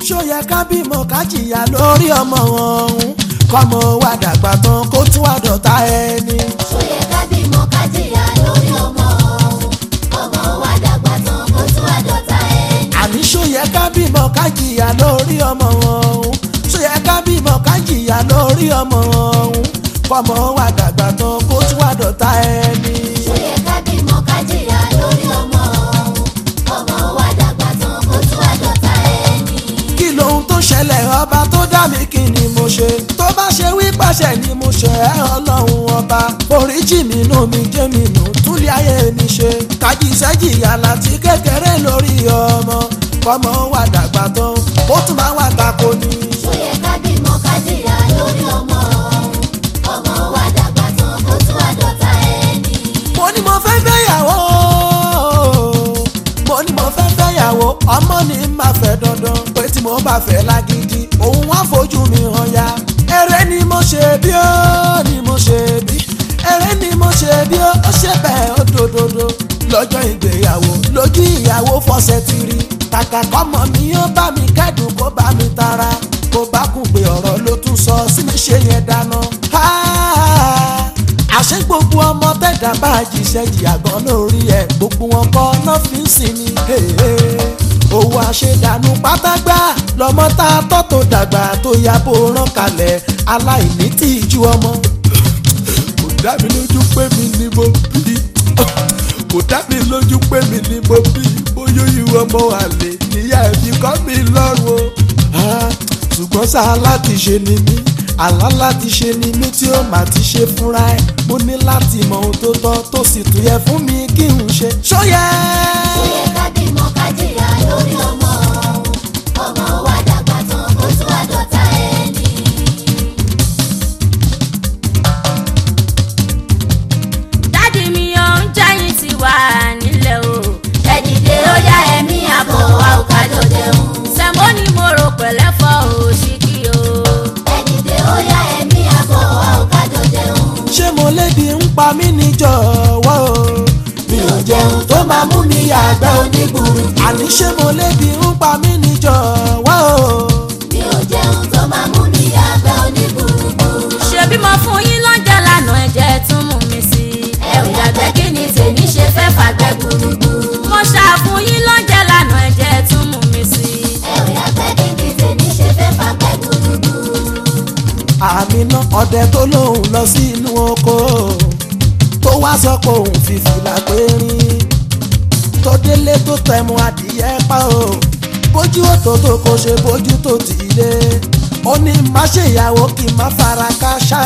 ṣó yẹ ká bímọ ká jìyà lórí ọmọ ọ̀hún kọ́mọ wa dàgbà tán kó tún wá dọ̀tá ẹni. ṣó yẹ ká bímọ ká jìyà lórí ọmọ ọ̀hún ọmọ wa dàgbà tán kó tún wá dọ̀tá ẹni. àní ṣó yẹ ká bímọ ká jìyà lórí ọmọ ọ̀hún ṣó yẹ ká bímọ ká jìyà lórí ọmọ ọ̀hún kọ́mọ wa dàgbà tán kó tún wá dọ̀tá ẹni. ṣó yẹ ká bímọ ká jìyà lórí ọmọ ọ̀hún ọmọ wa dàgbà tán kó tún wá dọ̀tá ẹni. kí lohun tó ṣẹlẹ̀ ọba tó dá mi kí ni mo ṣe tó bá ṣe wí pàṣẹ ni mo ṣe ẹ́ ọlọ́run ọba oríjì mi nù mí jẹ́ mi nù túlẹ̀ ayé mi ṣe kájí sẹ́jìyà láti kékeré lórí ọmọ kọ́mọ wà dàgbà tán ó tún máa wà tako ni. ṣó yẹ ká bímọ ká jìyà lórí ọmọ ọ̀hún ọmọ wa dàgbà tán kó tún wá dọ̀tá ẹni. mo ní mo fẹ́ fẹ́yàwó mo ní mo fẹ́ fẹ́yàwó ọmọ ni máa fẹ́ dandan pé tí mo bá fẹ́ lágídí òun wá fojú mi hàn ya eré ni mo ṣe bí ó ni mo ṣe bí eré ni mo ṣe bí ó ó ṣe bẹ́ẹ̀ ó dòdòdò lọ́jọ́ ìgbéyàwó lójú ìyàwó fọṣẹ ti rí kàkà kọ́mọ mi ó bá mi kẹ́dùn kó bá mi tara kó bá kún pé ọ̀rọ̀ ló tún sọ sí mi ṣe yẹn dáná. Ah! àṣẹ gbogbo ọmọ tẹ̀dá bá jíṣẹ́ jìyà gan lórí ẹ̀ gbogbo wọn kọ́ náà fi ń sìn ní. owó àṣedànù pátágbá lọmọ tá a tọ́ tó dàgbà tó ya bó rán kalẹ̀ aláìní tí ì ju ọmọ. kò dá mi lójú pé mi ni mo bí kò dá mi lójú pé mi ni mo bí bóyá ìwọ ọmọ àlè níyà ẹbí kọ́ mi lọ́rùn o. Ah, ṣùgbọ́n sáà láti ṣe ni mí àlá láti ṣe ni mí tí ó mà ti ṣe fúnra ẹ̀ mo ní láti mọ ohun tó tọ́ tó sì tún yẹ fún mi kí n ṣe. ṣóyẹ. ṣó yẹ ká bímọ ká jìyà lórí ọmọ ọ̀hún ọmọ wa dàgbà tán kó tún wá dọ̀tá ẹni. dádì mi ò ń jẹ́yìn ti wà nílẹ̀ o. ẹ dìde ó yá ẹ̀mí àbọ̀ wa ò ká jọ jẹun. sẹ̀mó ni mo rò pẹ̀lẹ́fọ́ òṣìkì o. ẹ dìde ó yá ẹ̀mí àbọ̀ wa ò ká jọ jẹun. ṣé mo lébi ń pa mí ní jọ̀wọ́ o. mi ò jẹun tó máa mú mi yàgbẹ́ onígbùrù. àní ṣé mo lébi ń pa mí ní jọ̀wọ́ o. mi ò jẹun tó máa mú mi yàgbẹ́ onígbùrùgbùrù. ṣebí mo fún yín lọ́jọ́ lánàá ẹ̀jẹ̀ tún mú mi sí i. ẹ ò yàgbẹ́ kí ni tèmi ṣe fẹ́ fàgbẹ́ gbùrùgbùrù. mo ṣàfún yín lọ́jọ́ lánàá ẹ̀jẹ̀ tún mú mi sí i. ẹ ò yàgbẹ́ kí ni tèmi ṣe fẹ́ fàgbẹ́ gbùrùgbùrù. àmì náà ọdẹ tó lóun lọ sí inú oko tó wá sọ pé òun fi fìlà périn tó délé tó tẹmu adìyẹ pa o bójú òtò tó kò ṣe bójú tó tì í lé ó ní má ṣèyàwó kí n má fara káṣá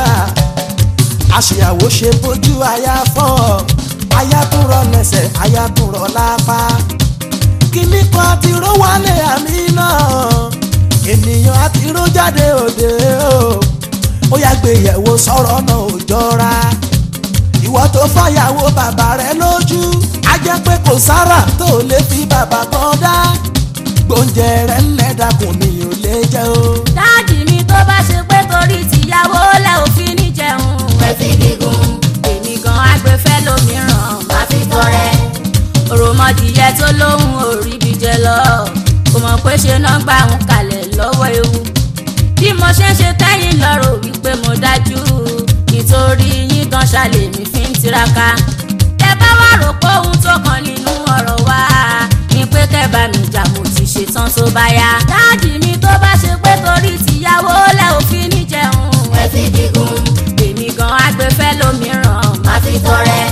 àṣeyàwó ṣe bójú aya fọ́ aya tún rọ lẹ́sẹ̀ aya tún rọ lápá kíní kan àti ró wálé àmì náà ènìyàn àti ró jáde òde o ó yá gbé yẹ̀wò sọ̀rọ̀ náà ò jọra ìwọ tó fàyàwó bàbá rẹ lójú á jẹ́ pé kò sára tó lè fi bàbá kan dá gbóúnjẹ rẹ ńlẹ̀ dàkún ni ò lè jẹ́ o. dáàdì mi tó bá ṣe pé torí tìyàwó lẹ òfin ní jẹun. ẹ fi gígùn èmi gan agbèfẹ́ lómìíràn. má fi tọrẹ. òròmọdìyẹ tó lóhùn orí bí jẹ lọ kò mọ̀ pé ṣe náà gbà ń kalẹ̀ lọ́wọ́ ewu bí mo ṣe ń ṣe tẹ́yìn lọ́rọ̀ wípé mo dájú nítorí yín gan ṣàlè mi fi ń tiraka tẹ bá wà rò pé ohun tó kàn nínú ọ̀rọ̀ wa ni pé kẹ́bà mi jà mo ti ṣetán tó bá yá dáàdì mi tó bá ṣe pé torí tìyàwó lẹ òfin ní jẹun ẹ fi gígùn èmi gan agbèfẹ́ lómìíràn má fi tọrẹ.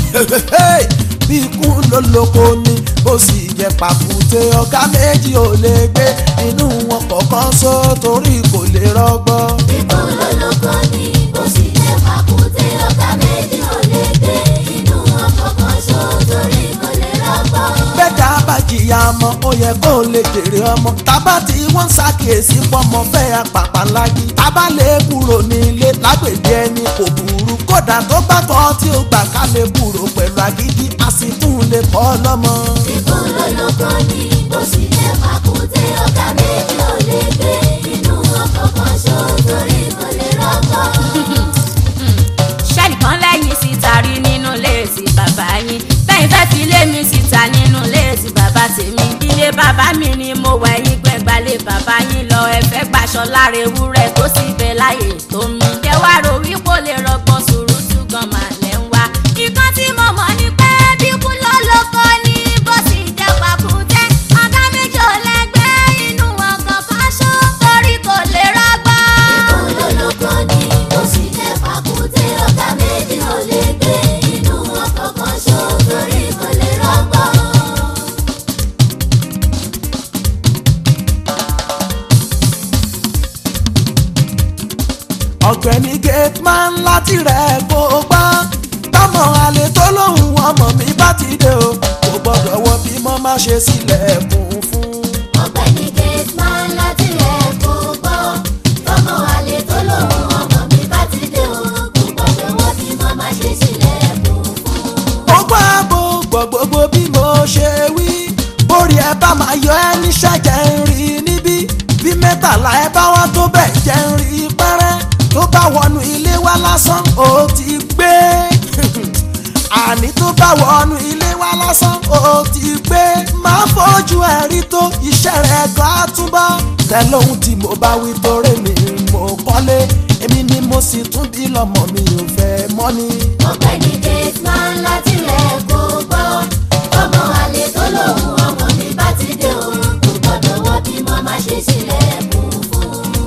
bí ikú ló lóko ni ó sì jẹ pàkúté ọ̀gá méjì ò lè gbé inú wọn kọ̀ọ̀kan só torí kò lè rọgbọ. Ikú lolóko ni bó sì jẹ́ pàkúté ọ̀gá méjì ò lè gbé inú ọkọ̀ kan ṣó torí kò lè rọ́gbọ́n. bẹ́ẹ̀dá bá jìyà ọmọ ó yẹ kó lè jèrè ọmọ tábà tí wọ́n ń ṣàkíyèsí pọ́mọ fẹ́ apàpà lági tábà lè kúrò nílé lágbègbè ẹni kò burú kódà tó bá tọ́ tí ó gbà ká lè kúrò pẹ̀lú agídí a sì tún lè kọ́ lọ́mọ. Ikú lolóko ni bó sì jẹ́ pàkúté ọ̀gá méjì ò lè gbé inú ọkọ̀ kan ṣó torí kò lè rọ́gbọ́n. ṣẹ́nìkan lẹ́yìn síta rí nínú léèsì bàbá yín bẹ́ẹ̀ fẹ́ fi lé mi síta nínú léèsì bàbá tèmi ilé bàbá mi ni mo wà ẹ̀yìn gbẹ̀gbà gbalẹ̀ bàbá yín lọ ẹ fẹ́ gbaṣọ lára ewúrẹ́ tó sì bẹ láyè tó mi. jẹ́ wá rò wípé ó lè rọgbọ́n sùúrùtù gan máa lẹ́ ń wá. ìkan tí mo mọ̀ ni pé bí kú ló lóko ní bó sì jẹ́ pàkúté. ọ̀gá méjì ò lẹ́gbẹ́ inú ọkàn fáṣọ torí kò lè rọgbọ́n. olólùkọ́ ni ó sì jẹ́ pàkúté ọ̀gá méjì ò lè gbé inú ọkọ̀ kan ṣó torí kò lè rọ́gbọ́n. ọ̀gbẹ́ni gateman láti rẹ̀ kó o gbọ́ tọmọ àlè tó lóhùn ọmọ mi bá ti dé o kò gbọ́dọ̀ wọ bí mo má ṣe sílẹ̀kùn fún. ọ̀gbẹ́ni gateman láti rẹ̀ kó gbọ́ tọmọ àlè tó lòun ọmọ mi bá ti dé o kò gbọ́dọ̀ wọ́n bí mo máa ṣe sílẹ̀kùn fún. ó gbọ́ àbò gbọ́ gbogbo bí mo ṣe wí bórí ẹ bá máa yọ ẹ níṣẹ́ jẹ́ ń rí níbí bí mẹ́tàlá ẹ bá wá tó bẹ̀ jẹ́ ń rí pẹ́rẹ́ tó bá wọnú ilé wa lásán ó ti gbé àní tó bá wọnú ilé wa lásán ó ti gbé máa fojú ẹ rí tó iṣẹ́ rẹ̀ gan á túbọ̀ tẹ lóhun tí mo bá wí torí mi mo kọ́lé èmi ni mo sì tún bí lọ́mọ mi ò fẹ́ mọ́ ni. ọ̀gbẹ́ni gateman láti rẹ̀ kó gbọ́ tọmọ àlè tó lòun ọmọ mi bá ti dé o kò gbọ́dọ̀ wọ́n bí mo máa ṣe sílẹ̀kùn fún.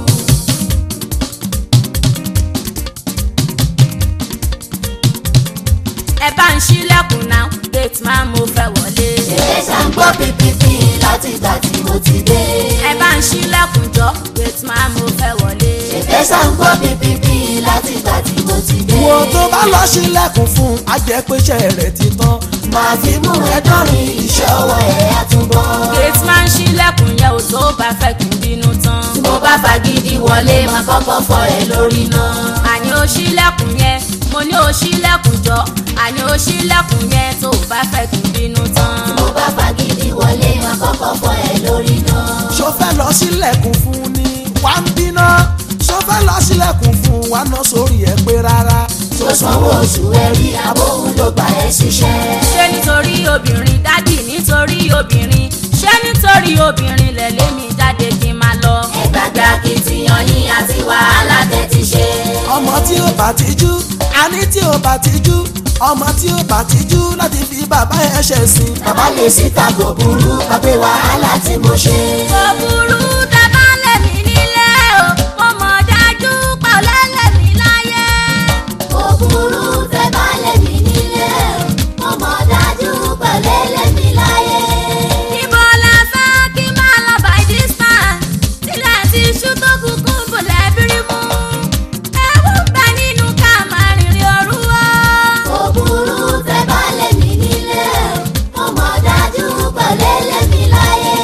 ẹ bá ń ṣílẹ̀kùn náà gate man mo fẹ́ wọlé. ṣe ṣàǹgbọ́ pípípí láti ìgbà tí mo ti dé. ẹ bá ń ṣílẹ̀kùn jọ gate man mo fẹ́ wọlé. ṣe ṣàǹgbọ́ pípípí láti ìgbà tí mo ti dé. wo tó bá lọ sílẹ̀kùn fún ajẹ́pẹ́ṣẹ́ rẹ̀ ti tán máa fi mú ẹ dánrin iṣẹ́ ọwọ́ ẹ̀ àtúbọ̀. gate man ṣílẹ̀kùn yẹn ò tó bá fẹ́ kí n bínú tán. tí mo bá fagídí wọlé máa kọ́kọ́ fọ ẹ lórí náà. àní ó ṣílẹ̀kùn yẹn mo ní ó ṣílẹ̀kùn jọ àní ó ṣílẹ̀kùn yẹn tó bá fẹ́ kí n bínú tán. tí mo bá fagídí wọlé máa kọ́kọ́ fọ ẹ lórí náà. ṣó fẹ́ lọ sílẹ̀kùn fún ni wá ń bínú ṣó fẹ́ lọ sílẹ̀kùn fún wa ná sórí ẹ̀ pé rárá tó sanwó oṣù ẹ rí abóhùn ló gbà ẹ ṣiṣẹ́. ṣé nítorí obìnrin dádì nítorí obìnrin ṣé nítorí obìnrin lẹ̀lé mi jáde kí n máa lọ. ẹ gbàgbé akitiyan yín àti wàhálà tẹ́ ti ṣe. ọmọ tí ó bá ti jú àní tí ó bá ti jú ọmọ tí ó bá ti jú láti fi bàbá ẹ̀ ṣẹ̀ sìn. bàbá lè síta kò burú abẹ́ wàhálà tí mo ṣe. kò burú dábàá lèmi nílé o mo mọ̀ dájú pé ọlẹ́lẹ̀mí láyé. kò burú tẹ́ bá lẹ́mí nílé mo mọ̀ dájú pẹ̀lẹ́ lẹ́mí láyé. Ibo la fẹ́ kí máa lọ by this time? Sílẹ̀ ti ṣú tó kúkú bọ̀lẹ̀ bírí mú. Ewu ń bẹ nínú ká máa rìnrìn òru o. kò burú tẹ́ bá lẹ́mí nílé mo mọ̀ dájú pẹ̀lẹ́ lẹ́mí láyé.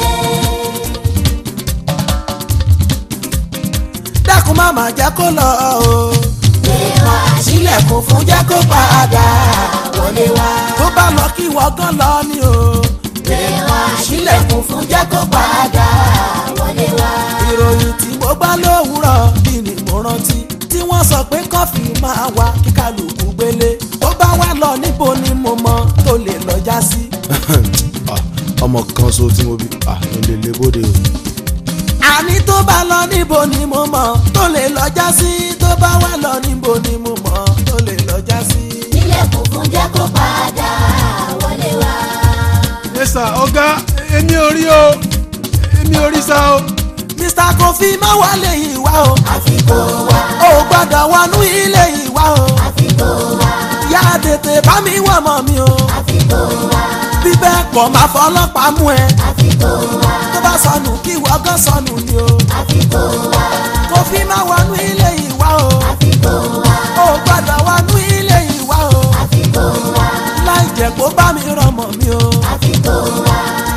dákun má má jẹ́ kó lọ o gbé wá sílẹ̀kùn fún jẹ́ kó padà wọlé wá. tó bá lọ kí wọ́n gan lọ ni o gbé wá sílẹ̀kùn fún jẹ́ kó padà. wọlé wá. ìròyìn tí mo gbọ́ lówùúrọ̀ bí ni mo rántí tí wọ́n sọ pé kọ́fì máa wá kí kálukú gbélé tó bá wá lọ níbo ni mo mọ tó lè lọ já sí. Ah, ọmọ kan so tí mo bí ah, ilé ilé bóde o. àní tó bá lọ níbo ni mo mọ tó lè lọ já sí tó bá wá lọ níbo ni mo mọ tó lè lọ já sí. nílẹ̀kùn fún jẹ́ kó padà wọlé wá. yẹ́sà ọ̀gá èmi ò rí o èmi ò rí sá o. mr kofi má wọlé yìí wá o àfi kó wá ò gbọ́dọ̀ wọnú ilé yìí wá o àfi kó wá yá tètè bá mi wọ̀ mọ́ mi o àfi kó wá bí bẹ́ẹ̀ kọ́ máa fọlọ́pàá mú ẹ àfi kó wá tó bá sọnù kí wọ́n gán sọnù ni o. àfi kó wá Kofi máa wọnú ilé yìí wá o. àfi kó wá Ó gbọ́dọ̀ wọnú ilé yìí wá o. àfi kó wá Láì jẹ́ kó bá mi rọmọ mi o. àfi kó wá.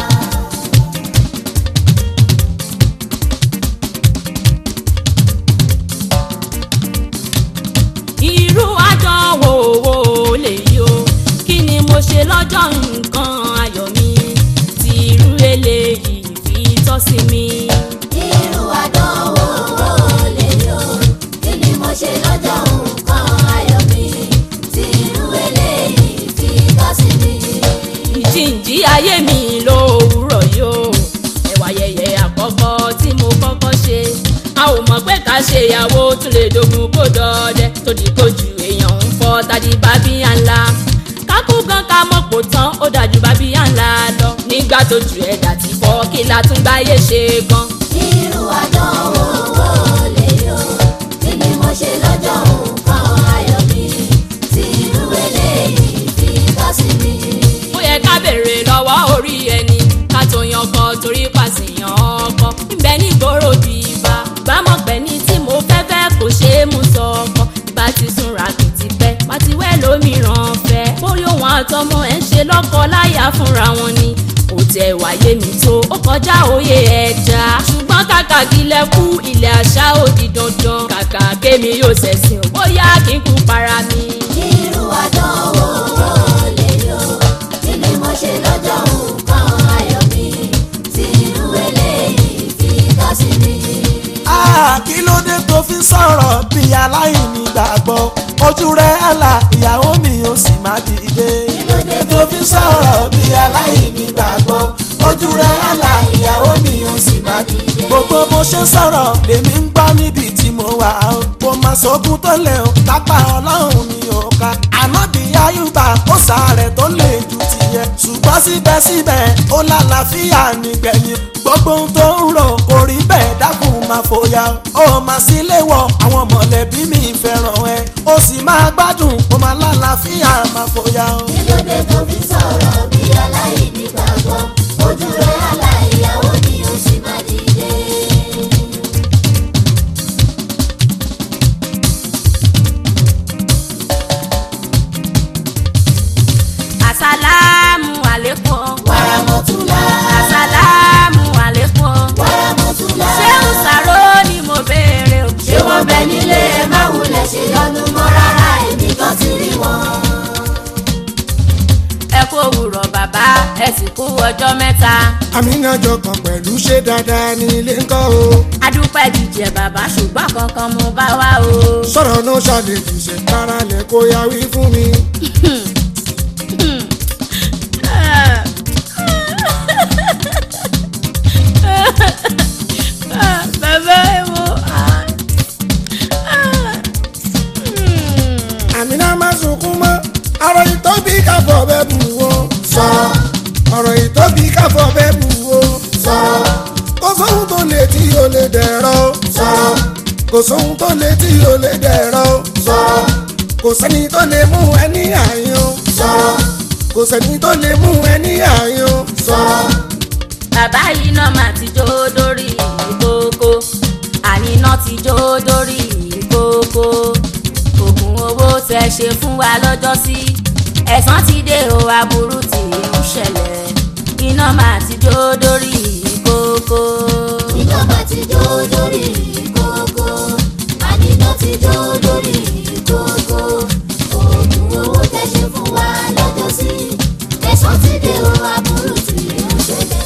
Irú àdánwò wo lèyí o? Kí ni mo ṣe lọ́jọ́ nǹkan ayọ̀ mi? Tí irú eléyìí fi tọ́ sí mi. irú àdánwò wo lè yọ kí ni mo ṣe lọ́jọ́ nǹkan ayọ̀ mi tí irú eléyìí fi tọ́ sí mi. ìjìnjí ayé mi lówùúrọ̀ yóò ẹ̀wà yẹyẹ àkọ́kọ́ tí ká ṣe ìyàwó tún lè dogun kó dọdẹ tó di kojú èèyàn ń fọ tàbí bábíyá ńlá kákú gan ká mọ̀pọ̀ tán ó dájú bábíyá ńlá lọ nígbà tó ju ẹ̀dá ti fọ́ kí la tún gbáyé ṣe gan. irú àdánwò wo lè yọ kí ni mo ṣe lọ́jọ́ nǹkan ayọ̀ mi tí irú eléyìí fi tọ́ sí mi. ó yẹ ká béèrè lọ́wọ́ orí ẹni ká tó yan ọkọ torí pàṣẹyàn ọkọ níbẹ̀ nígboro bí ibà bámọ̀ pẹ́ ní tí mo fẹ́ fẹ́ kò ṣeé mú sọ ọkọ ìbá ti súnra kì ti pẹ́ má ti wẹ́ lómìíràn fẹ́ bóyá òun àtọmọ ẹ̀ ń ṣe lọ́kọ láyà fúnra wọn ni kò tẹ wáyé mi tó ó kọjá òye ẹja ṣùgbọ́n kàkà kílẹ̀ kú ilẹ̀ àṣà ó di dandan kàkà kémi yóò ṣẹ̀sìn ò bóyá kí n kú para mi. irú àdánwò wo lè yọ kí ni mo ṣe lọ́jọ́ nǹkan ayọ̀ mi tí irú eléyìí fi tọ́ sí mi. Ah, kí ló dé tó fi sọ̀rọ̀ bí aláìní gbàgbọ́ ojú rẹ̀ àlà ìyàwó mi ò sì má dìde. kí ló dé tó fi sọ̀rọ̀ bí aláìní gbàgbọ́ ojú rẹ̀ àlà ìyàwó mi ò sì má dìde. gbogbo bó ṣe sọ̀rọ̀ lèmi ń gbọ́ níbi tí mo wà ó kò má sógun tó lè o lápá ọlọ́run mi ò ká àmọ́ bí ayúbà ó sàárẹ̀ tó lè ju tiẹ̀ ṣùgbọ́n síbẹ̀síbẹ̀ ó lálàáfíà nígbẹ̀yìn gbogbo ohun tó ń rò kò rí bẹ́ẹ̀ dákun máa fòyà ó máa sí léwọ̀ àwọn mọ̀lẹ́bí mi fẹ́ràn ẹ ó sì máa gbádùn ó máa lálàáfíà máa fòyà ó. kí ló dé tó fi sọ̀rọ̀ bí aláìní gbàgbọ́ ojú rẹ̀ aláìyàwó ni ó sì máa dìde. àsálàmù àlékún wàràmọ̀túnlá àsálàmù àlékún wàràmọ̀túnlá ṣé ń sàró ni mo béèrè o. ṣé wọ́n bẹ nílé ẹ má wulẹ̀ ṣe yọnu mọ́ rárá èmi kan ti rí wọn. ẹ kú òwúrọ̀ bàbá ẹ sì kú ọjọ́ mẹ́ta. àmínàjọ kan pẹ̀lú ṣé dáadáa ní ilé ńkọ́ o. adúpẹ́ jíjẹ bàbá ṣùgbọ́n kankan mo bá wá o. sọ̀rọ̀ náà ṣàlejò ṣe kára lẹ̀ kó ya wí fún mi. bàbá ẹ wo. àmínà má sunkún mọ́ ọ̀rọ̀ ìtóbi káfọ́ bẹ́ẹ̀ bù wo. sọ̀rọ̀ ọ̀rọ̀ ìtóbi káfọ́ bẹ́ẹ̀ bù wo. sọ̀rọ̀ kò sóhun tó lè tí o lè dẹ̀rọ. sọ̀rọ̀ kò sóhun tó lè tí o lè dẹ̀rọ. sọ̀rọ̀ kò sẹ́ni tó lè mú ẹni àyàn. sọ̀rọ̀ kò sẹ́ni tó lè mú ẹni àyàn. sọ̀rọ̀ bàbá yìí náà mà ti jó dórí ìkókó àníná ti jó dórí ìkókó oògùn owó tẹ ṣe fún wa lọ́jọ́ sí ẹ̀san ti dé o aburú tí ń ṣẹlẹ̀ iná mà ti jó dórí ìkókó. iná bá ti jó lórí ìkókó àníná ti jó lórí ìkókó oògùn owó tẹ́ ṣe fún wa lọ́jọ́ sí ẹ̀sán ti dé o aburú tí ń ṣẹlẹ̀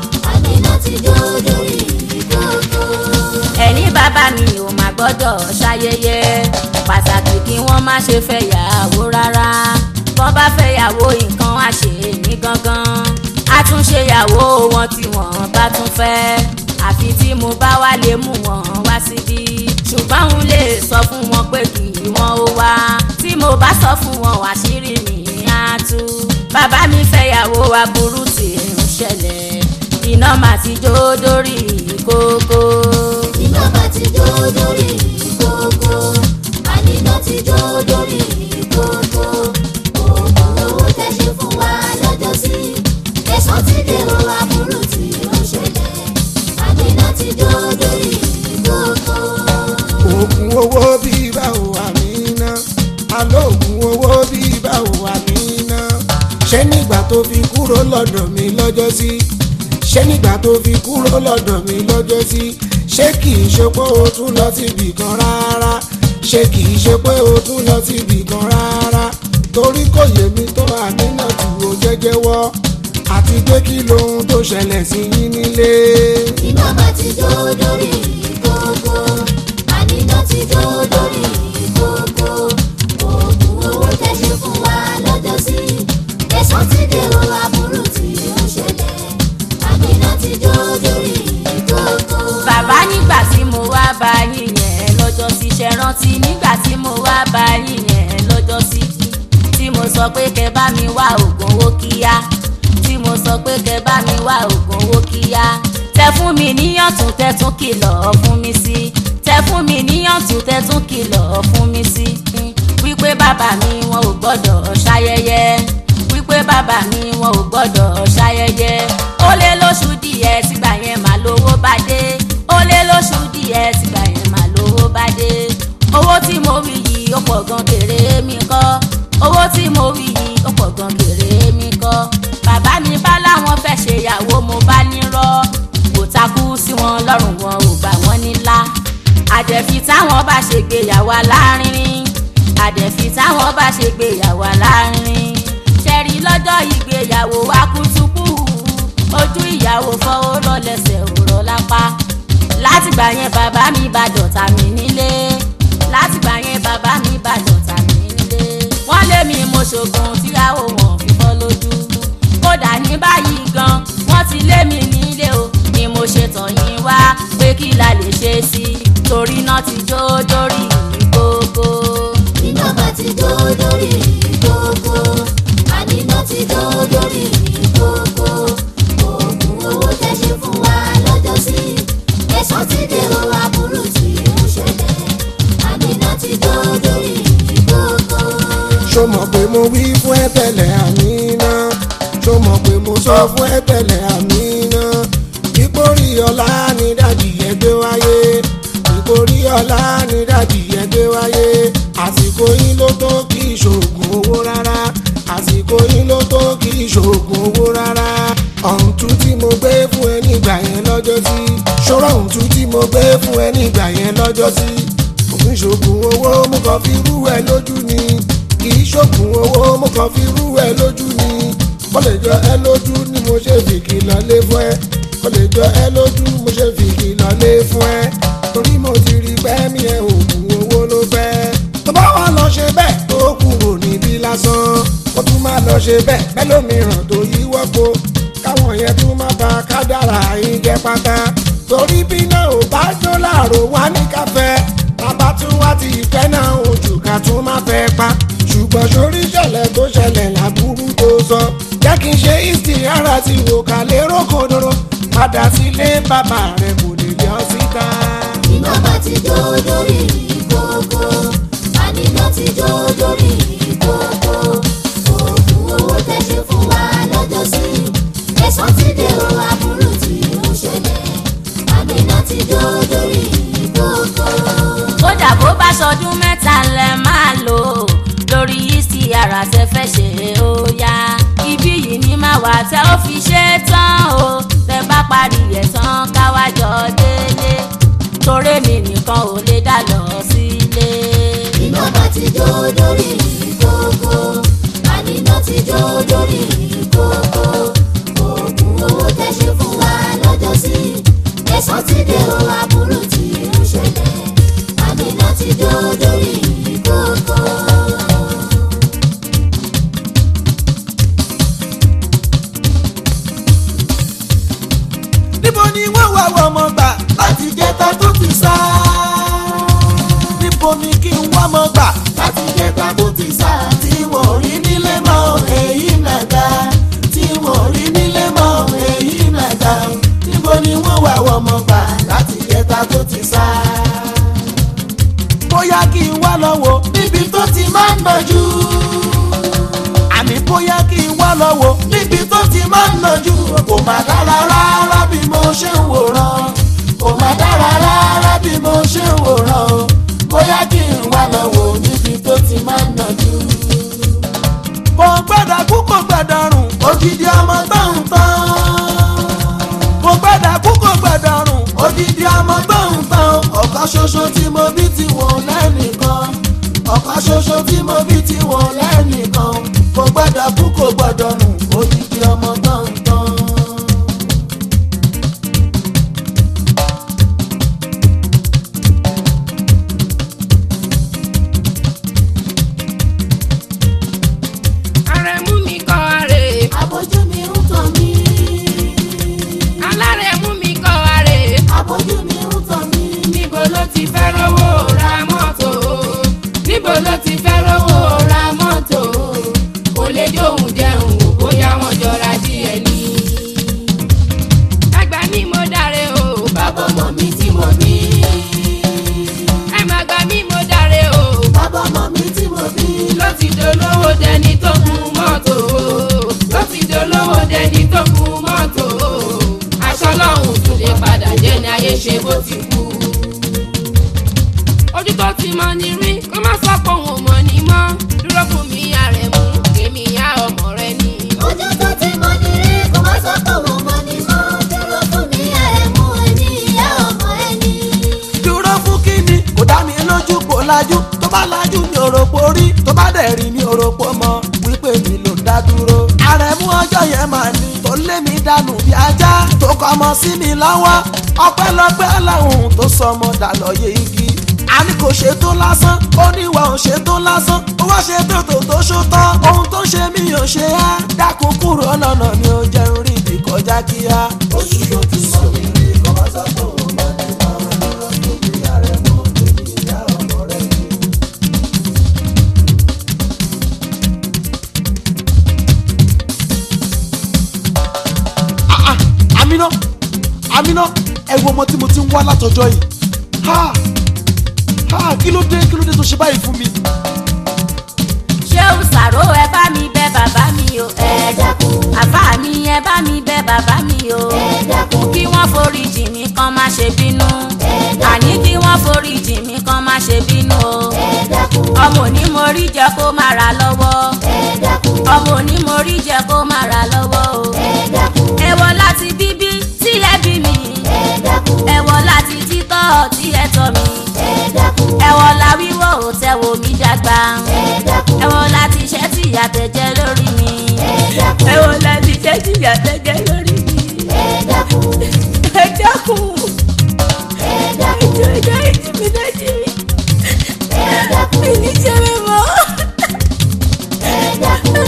àníná ti jó lórí ìkókó. ẹni bàbá mi ò má gbọ́dọ̀ ṣayẹyẹ pàtàkì kí wọ́n má ṣe fẹ́yàwó rárá bọ́n bá fẹ́yàwó nǹkan á ṣe ní gangan á tún ṣèyàwó wọn tí wọ́n bá tún fẹ́ àfi tí mo bá wá lè mú wọn wá síbí ṣùgbọ́n òun lè sọ fún wọn pé kí wọ́n ó wá tí mo bá sọ fún wọn àṣírí mi á tú bàbá mi fẹ́yàwó aburú tí ń ṣẹlẹ̀ iná mà ti jó dórí kókó. iná bá ti jó lórí ìkókó àníná ti jó lórí ìkókó oògùn owó tẹ́ ṣe fún wa lọ́jọ́ sí ẹ̀sán ti dé o aburú tí ó ṣẹlẹ̀ àníná ti jó lórí ìkókó. oògùn owó bíi báwo àmínà alóògùn owó bíi báwo àmínà ṣé nígbà tó fi kúrò lọ́dọ̀ mi lọ́jọ́ sí ṣé nígbà tó fi kúrò lọ́dọ̀ mi lọ́jọ́ sí ṣé kì í ṣe pé o tún lọ síbì kan rárá ṣé kì í ṣe pé o tún lọ síbì kan rárá torí kò yé mi tó àmínà tí o jẹ́jẹ́ wọ́ àti pé kí lohun tó ṣẹlẹ̀ sí yín nílé. iná bá ti jó lórí ìkókó àníná ti jó lórí ìkókó oògùn owó tẹ́ ṣe fún wa lọ́jọ́ sí ẹ̀sán ti dé o aburú tí ó ṣẹlẹ̀ àníná ti jó lórí ìkókó. bàbá nígbà tí mo wá bá yín yẹn bàbá yín yẹn lọ́jọ́ sí tí mo sọ pé kẹ bá mi wá oògùn owó kíá tí mo sọ pé kẹ bá mi wá oògùn owó kíá tẹ fún mi níyàntún tẹ tún kìlọ̀ fún mi sí tẹ fún mi níyàntún tẹ tún kìlọ̀ fún mi sí wípé bàbá mi wọn ò gbọ́dọ̀ ṣayẹyẹ wípé bàbá mi wọn ò gbọ́dọ̀ ṣayẹyẹ ó lé lóṣù díẹ̀ tìgbà yẹn mà lówó bá dé ó lé lóṣù díẹ̀ tìgbà yẹn mà lówó bá dé owó tí mo wí yìí ó pọ̀ gan kéré mi kọ́ owó tí mo wí yìí ó pọ̀ gan kéré mi kọ́ bàbá mi bá láwọn fẹ́ ṣe ìyàwó mo bá nírọ́ kò takú sí wọn lọ́rùn wọn ò gbà wọ́n nílá àdẹ̀fi táwọn bá ṣe gbéyàwó alárinrin àdẹ̀fi táwọn bá ṣe gbéyàwó alárinrin ṣẹ̀rí lọ́jọ́ ìgbéyàwó wa kútukú ojú ìyàwó fọwọ́ lọ́lẹ́sẹ̀ òrọ̀ lápá látìgbà yẹn bàbá mi bá dọ̀tá mi nílé látìgbà yẹn bàbá mi bá dọ̀tá mi nílé wọ́n lé mi mo ṣògùn tíyàwó wọn fi fọ́ lójú kódà ní báyìí gan wọ́n ti lé mi nílé o ni mo ṣe tọ̀ yín wá pé kí la lè ṣe sí i torí náà ti jó dórí gbogbo. iná bá ti jó lórí ìkókó àníná ti jó lórí ìkókó oògùn owó tẹ́ ṣe fún wa lọ́jọ́ sí ẹ̀sán ti dèrò aburú tí ń ṣẹlẹ̀ àníná ti jó lórí ìkókó. ṣó mọ̀ pé mo wí fún ẹ tẹ́lẹ̀ àmínà ṣó mọ̀ pé mo sọ fún ẹ tẹ́lẹ̀ àmínà ìkórè ọ̀la ni dàdí ẹgbẹ́ wáyé ìkórè ọ̀la ni dàdí ẹgbẹ́ wáyé àsìkò yín ló tó kí ìṣògùn owó rárá àsìkò yín ló tó kí ìṣògùn owó rárá ọ̀ǹtún tí mo gbé fún ẹ nígbà yẹn lọ́jọ́ sí ṣọ́rọ̀ ọ̀ǹtún tí mo gbé fún ẹ nígbà yẹn lọ́jọ́ sí òfin ṣògùn owó mo kàn fi rú ẹ lójú ni kì í ṣògùn owó mo kàn fi rú ẹ lójú ni ó lè jọ ẹ lójú ni mo ṣe fi kìlọ̀ lé fún ẹ ó lè jọ ẹ lójú mo ṣe fi kìlọ̀ lé fún ẹ torí mo ti rí pẹ́ mi ẹ òògùn owó ló fẹ́ tó bá wà lọ ṣe bẹ́ẹ̀ tó kúrò níbí lásán ó tún máa lọ ṣe bẹ́ẹ̀ bẹ́ẹ̀ lómìíràn tó yí wọ́pọ̀ káwọn yẹn tún má ba kádàrà yín jẹ́ pátá torí bí náà ò bá jó láàrò wá ní káfẹ́ bàbá tún wá ti ìfẹ́ náà ojú ká tún má fẹ́ pa ṣùgbọ́n sórí ìṣẹ̀lẹ̀ tó ṣẹlẹ̀ láburú tó sọ jẹ́ kí n ṣe ìsì ara ti wò ká lérò kòdòrò padà sílé bàbá rẹ̀ kò lè yọ síta. iná bá ti jó lórí ìkókó àníná ti jó lórí ìkókó oògùn owó tẹ́ ṣe fún wa lọ́jọ́ sí ẹ̀sán ti dèrò aburú tí ń ṣẹlẹ̀ àníná ti jó lórí ìkókó. kódà bó bá ṣọdún mẹ́ta lẹ máa lò lórí ìsì ara tẹ fẹ́ ṣe ó yá ibí yìí ní máa wà tẹ ó fi ṣe é tán o tẹ bá parí ẹ̀ tán káwájọ délé torí mi nìkan ò lè dá lọ sílé. iná bá ti jó lórí ìkókó àníná ti jó lórí ìkókó oògùn owó tẹ́ ṣe fún wa lọ́jọ́ sí ẹ̀sán ti dèrò aburú tí ń ṣẹlẹ̀ àníná ti jó lórí ìkókó. níbo ni wọ́n wá wọ ọmọ gbà láti jẹta tó ti sá. níbo ni kí n wá ọmọ gbà láti jẹta tó ti sá. tí wọ́n rí nílé mọ́ èyí nàga. tí wọ́n rí nílé mọ́ èyí nàga. níbo ni wọ́n wá wọ ọmọ gbà láti jẹta tó ti sá. bóyá kí n wá lọ wò níbi tó ti máa ń nàjú àní bóyá kí n wá lọ wò níbi tó ti máa ń nàjú kò má dára rárá bí mo ṣe ń wòran kò má dára rárá bí mo ṣe ń wòran o bóyá kí n wá lọ wò níbi tó ti máa ń nàjú. kò gbọ́dọ̀ kú kò gbọ́dọ̀ rùn ògidì ọmọ gbọ̀n tán kò gbọ́dọ̀ kú kò gbọ́dọ̀ rùn ògidì ọmọ gbọ̀n tán ọ̀kan ṣoṣo tí mo bí ti wọ̀n lẹ́nìkan ọ̀kan ṣoṣo tí mo bí ti wọ̀n lẹ́nìkan kò gbọ́dọ̀ kú kò gbọ́dọ̀ nù òdìdí ọmọ gbọ̀ngàn. Àrẹ̀mú mi kọ́ àrè. abojú mi ń tàn mí Alárẹ̀mú mi kọ́ àrè. abojú mi ń tàn mí Níbo ló ti fẹ́ rówó ra mọ́tò? Níbo ló dolówó dẹni tó gun mọ́tò tó ti dolówó dẹni tó gun mọ́tò aṣọ lọ́hùn tún lè padà jẹ́ ní ayé ṣe bó ti kú. ojú tó ti mọ ní rí kó má sọ pé òun ò mọ̀ ní mọ́ dúró fún mi àrẹ̀mú èmi ìyá ọmọ rẹ ni. ojú tó ti mọ ní rí kò má sọ pé òun mọ ní mọ́ dúró fún mi àrẹ̀mú ẹni ìyá ọmọ ẹni. dúró fún kíni kò dá mi lójú kò lajú tó bá lajú ní òròpó rí tó bá dẹ̀ rí ní òròpó mọ wípé mi ló dá dúró. àrẹ̀mú ọjọ́ yẹn máa ní tó lé mi dànù bí ajá tó kọ́ ọmọ sí mi lọ́wọ́ ọpẹ́lọpẹ́ ọlọ́run tó sọ ọmọ dàlọ́yé igi. a ní kò ṣe tó lásán ó ní ìwà ò ṣe tó lásán ó wá ṣe tó tó tó ṣó tán ohun tó ṣe mí ò ṣe á dákun kúrò lọ́nà mi ò jẹun rí ibi kọjá kíá. oṣù tó ti sọ mí rí kọ́ bá sọ pé òun mọ̀ ní mọ̀ dúró fún mi àrẹ̀mú èmi ìyá ọmọ rẹ̀ ni. Ah, ah, Amina Amina ẹ wo ọmọ tí mo ti ń wá látọjọ́ yìí ha ha kí ló dé kí ló dé tó ṣe báyìí fún mi. ṣé o ṣàrò ẹ bá mi bẹ bàbá mi o ẹ dákun àbá mi ẹ bá mi bẹ bàbá mi o ẹ dákun kí wọ́n forí jì mí kán má ṣe bínú àní kí wọ́n forí jì mí kán má ṣe bínú o ẹ dákun ọmọ òní mo rí jẹ kó má ra lọ́wọ́ ẹ dákun ọmọ òní mo rí jẹ kó má ra lọ́wọ́ o ẹ dákun ẹ wọ láti bíbí tí ẹ bí mi ẹ dákun ẹ wọ láti títọ́ tí ẹ tọ́ mi ẹ dákun ẹ wọ la wíwọ́ ò tẹ wo mi dàgbà ẹ dákun ẹ wọ láti iṣẹ́ tí ìyá tẹ jẹ lórí mi ẹ dákun ẹ wọ láti iṣẹ́ tí ìyá tẹ jẹ lórí mi ẹ dákun ẹ dákun ẹ dákun ẹjọ ẹjọ ìjì mi dájú mi ẹ dákun mi ní jẹ mi mọ́. ẹ dákun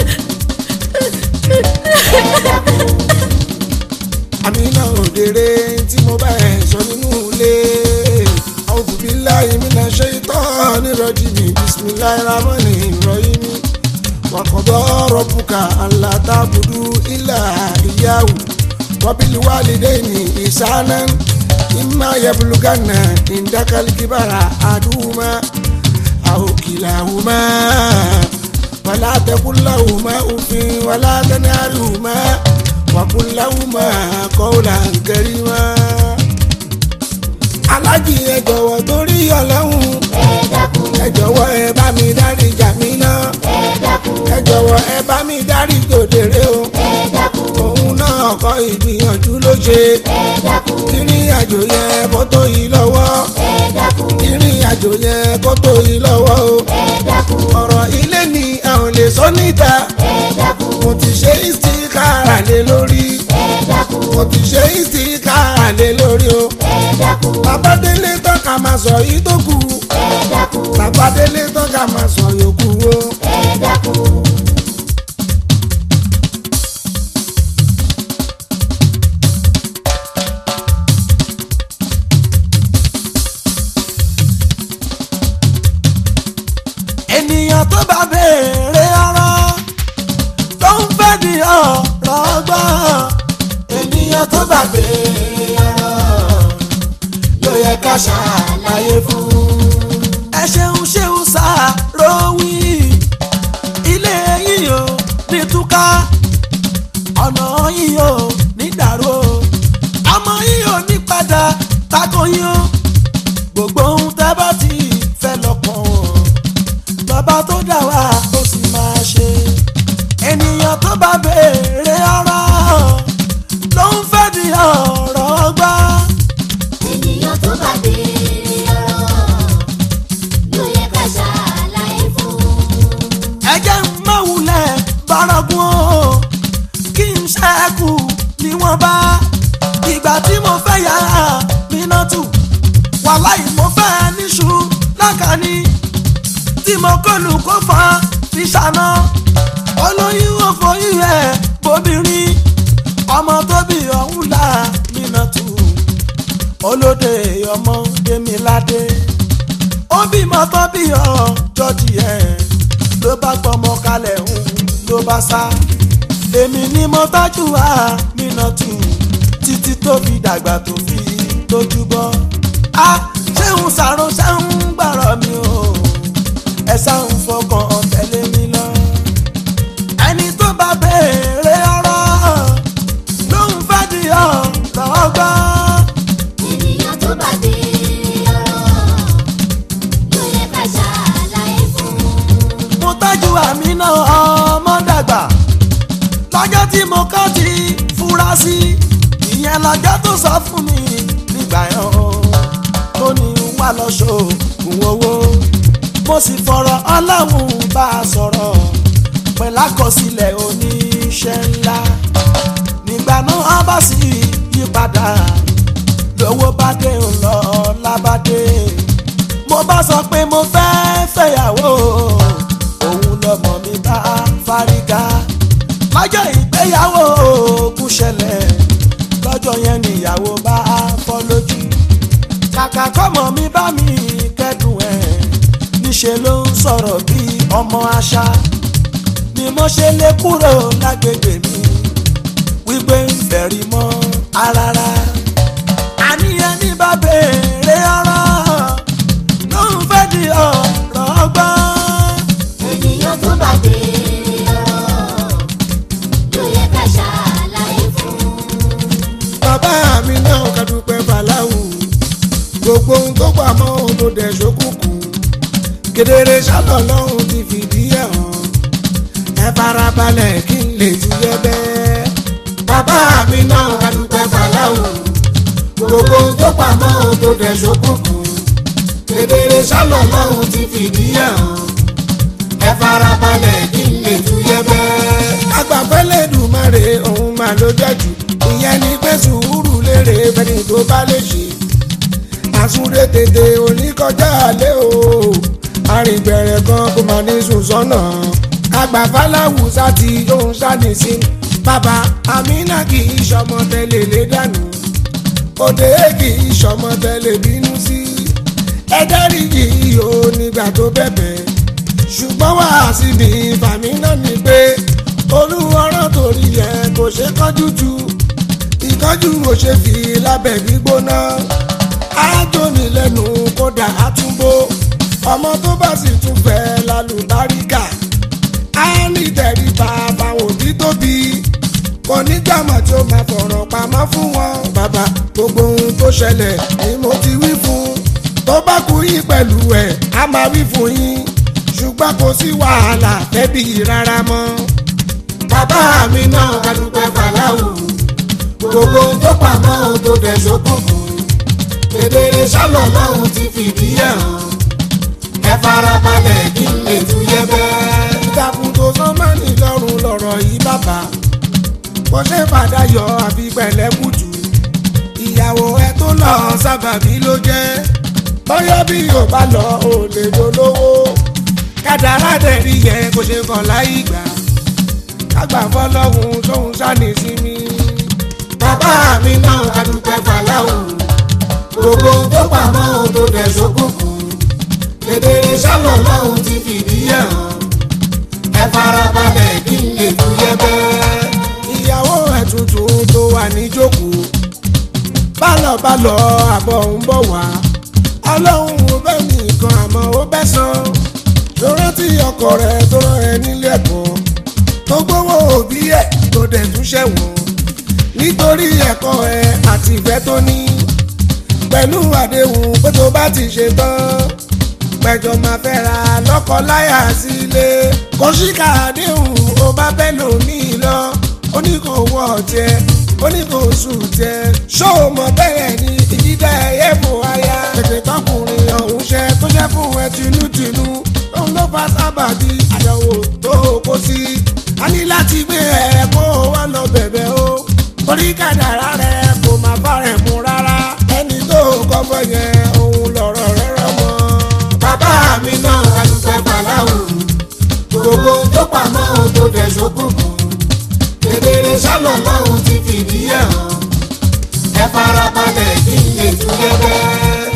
Amina òdèrè tí mo bá ẹ̀ sọ nínú ilé. A'udhu billahi minash shaitani rajim bismillahir rahmanir rahim. Wa qada rabbuka alla ta'budu illa iyyahu wa bil walidayni ihsanan imma yablughanna indaka al-kibara ahaduhuma aw kilahuma wala taqul lahuma uffin wala tanharhuma وقل لهما قولا كريما alájì ẹ jọ̀wọ́ torí Ọlọ́run ẹ dákun ẹ jọ̀wọ́ ẹ bá mi dárí Jàmínà ẹ dákun ẹ jọ̀wọ́ ẹ bá mi dárí Tòdèrè o ẹ dákun òun náà kọ ìgbìyànjú ló ṣe ẹ dákun ìrìn àjò yẹn kó tó yìí lọ́wọ́ ẹ dákun ìrìn àjò yẹn kó tó yìí lọ́wọ́ o ẹ dákun ọ̀rọ̀ ilé ni a ò lè sọ níta ẹ dákun mo ti ṣe ìsìkára lé lórí ẹ dákun mo ti ṣe ìsìkára lé lórí o. ẹ dákun bàbá délé tán ká máa sọ yìí tó kù ẹ dákun bàbá délé tán ká máa sọ yòókù o. ẹ dákun. ènìyàn tó bá béèrè ọ̀rọ̀ tó ń fẹ́ di ọ̀rọ̀ gbọ́n ènìyàn tó bá béèrè ọ̀rọ̀ ló yẹ ká ṣàlàyé fún. ẹ ṣeun ṣeun ṣàròwí ilé yìí ò ní túká ọ̀nà yìí ò ní dàrú o ọmọ yìí ò ní padà tako yín o gbogbo ohun tẹ́ bá ti fẹ́ lọ́kàn o bàbá tó dà wá ó sì máa ṣe ènìyàn tó bá béèrè ọ̀rọ̀ ló ń fẹ́ di ọ̀rọ̀ gbá ènìyàn tó bá béèrè ọ̀rọ̀ ló yẹ ká ṣàlàyé fún. ẹjẹ́ ń má wulẹ̀ bárọ̀gùn o kí n ṣẹ́kù ni wọ́n bá ìgbà tí mo fẹ́ yàrá mi náà tù wàláì mo fẹ́ níṣu lákàní tí mo kọlù kó fa fi ṣàná olóyún òfòyún ẹ̀ bóbìnrin ọmọ tó bí ọ̀hún là mí náà tù olóde ọmọ Démiládé ó bímọ tó bí ọjọ́ tiẹ̀ ló bá gbọmọ kalẹ̀ ń ló bá sá èmi ni mo tọ́jú àmínà tù títí tó fi dàgbà tó fi tójú bọ́ a ṣéun sàrò ṣéun gbàrọ̀ mi o ẹ sáun fọkàn tẹ̀lé ọjọ́ tí mo kọ́ ti fura sí ìyẹn lọ́jọ́ tó sọ fún mi nígbà yẹn o tó ní wà lọ́ṣọ́ òògùn owó mo sì fọ̀rọ̀ ọlọ́run bá a sọ̀rọ̀ pẹ̀lú àkọsílẹ̀ oníṣẹ́ ńlá nígbà náà bá sì yí padà lówó bá dé ńlọ lábàdé mo bá sọ pé mo fẹ́ fẹ́yàwó òun lọmọ mi bá fárígá lọ́jọ́ ìgbéyàwó òkú ṣẹlẹ̀ lọ́jọ́ yẹn níyàwó bá fọ́ lójú kàkà kọ́mọ mi bá mi kẹ́dùn ẹ̀ níṣẹ́ ló ń sọ̀rọ̀ bí ọmọ àṣà ni mo ṣe lè kúrò lágbègbè mi wípé ń fẹ̀rí mọ́ arára àníyàn ní bá béèrè ọ̀rọ̀ ló ń fẹ́ di ọ̀rọ̀ ọgbọ́n. ènìyàn tó bá béèrè ọ̀rọ̀ ló yẹ ká ṣàlàyé fún. bàbá mi náà ká dúpẹ́ fàlàwù gbogbo ohun tó pa mọ́ ohun tó dẹ̀ ṣókùnkùn kedere sálọ lọ́hùn ti fìdí ẹ̀ hàn ẹ farabalẹ̀ kí n lè ti yẹ bẹ́ẹ̀. bàbá mi náà ká dúpẹ́ fàlàwù gbogbo ohun tó pa mọ́ ohun tó dẹ̀ ṣókùnkùn kedere sálọ lọ́hùn ti fìdí ẹ̀ hàn ẹ farabalẹ̀ kí n lè tu yẹ bẹ́ẹ̀. agbàfẹ́lẹ́ dùmarè òun máa ló jẹ́jú ìyẹn ní pé sùúrù lérè fẹ́ni tó bá lè ṣe. àsúré tètè oníkọjá alẹ́ o arìnbẹ̀rẹ̀ kan kò máa ní sùn sọ́nà. agbàfáláwùsá ti yóò ṣáni sí bàbá amínà kì í ṣọmọ tẹ́lẹ̀ lé dànù òde kì í ṣọmọ tẹ́lẹ̀ bínú sí ẹ dáríjì o nígbà tó bẹ̀bẹ̀ ṣùgbọ́n wá sí ní fàmí náà ni pé olúwọ́rọ́ torí ẹ kò ṣe kánjú tu ìkánjú ò ṣe fi lábẹ́ gbígbóná ájóni lẹ́nu kódà àtúbó ọmọ tó bá sì tún fẹ́ lálùbáríkà á ní tẹríba fáwọn òbí tóbi kò ní jàmọ̀ tí ó máa fọ̀rọ̀ pamọ́ fún wọn bàbá gbogbo ohun tó ṣẹlẹ̀ ni mo ti wí fún tó bá kú yín pẹ̀lú ẹ̀ á máa wí fún yín ṣùgbọ́n kò sí wàhálà tẹ́bí rárá mọ́. bàbá mi náà ká dúpẹ́ fàlàwù gbogbo ohun tó pamọ́ ohun tó dẹ̀ ṣókùnkùn kedere sálọ̀ lọ́hùn ti fìdí ẹ̀ hàn ẹ farabalẹ̀ kí n lè tú yẹ bẹ́ẹ̀. ìtàkùn tó sán mọ́ni lọ́rùn lọ́rọ̀ yìí bàbá kò ṣe fàdáyọ̀ àfi pẹ̀lẹ́ kùtù ìyàwó ẹ tó lọ sábàbí ló jẹ́ bọ́yọ́ bí yóò bá lọ ò lè dolówó kádàrá dẹ̀rí yẹ kó ṣe kàn láyé gbà kágbà fọlọ́hún tóun sáni sí mi. bàbá mi náà adúpẹ́ fàlàhùn gbogbo ohun tó pamọ́ ohun tó dẹ̀ ṣókùnkùn kedere sálọ̀ lọ́hùn ti fìdí ẹ̀ hàn ẹ farabalẹ̀ kí n lè tú yẹ bẹ́ẹ̀. ìyàwó ẹ̀ tuntun tó wà níjókòó bálọ̀bálọ̀ àbọ̀ ń bọ̀ wá ọlọ́run ò bẹ́ nìkan àmọ́ ó bẹ́ san tó rántí ọkọ rẹ̀ tó rán ẹ nílé ẹ̀kọ́ tó gbówó òbí ẹ̀ tó dẹ̀ tún ṣẹ̀wọ̀n nítorí ẹ̀kọ́ ẹ àti ìfẹ́ tó ní pẹ̀lú àdéhùn pé tó bá ti ṣe tán pẹ̀jọ máa fẹ́ ra lọ́kọ láyà sílé kò síkà àdéhùn ó bá bẹ́ lòmíì lọ ó ní kò wọ ọ̀jẹ̀ ó ní kò sùn jẹ ṣóò mọ bẹ́ẹ̀ ni ìdídá ẹ̀yẹ́ fò aya tètè tọkùnrin ọ̀hún ṣe tó jẹ́ fún ẹ tinútinú òun ló fa sábàbí àyẹ̀wò tó kó sí a ní láti gbé ẹ kó o wá lọ bẹ̀bẹ̀ o torí kádàrá rẹ kò má bá rẹ̀ mú rárá ẹni tó kọ́kọ́ yẹn òun lọ̀rọ̀ rẹ̀ rọ̀ mọ́. bàbá mi náà adúpẹ́ fàlàwù gbogbo tó pamọ́ ohun tó dẹ̀ ṣókùnkùn kedere sálọ̀ lọ́hùn ti fìdí ẹ̀ hàn ẹ farabalẹ̀ kí n lè tún gẹ́gẹ́.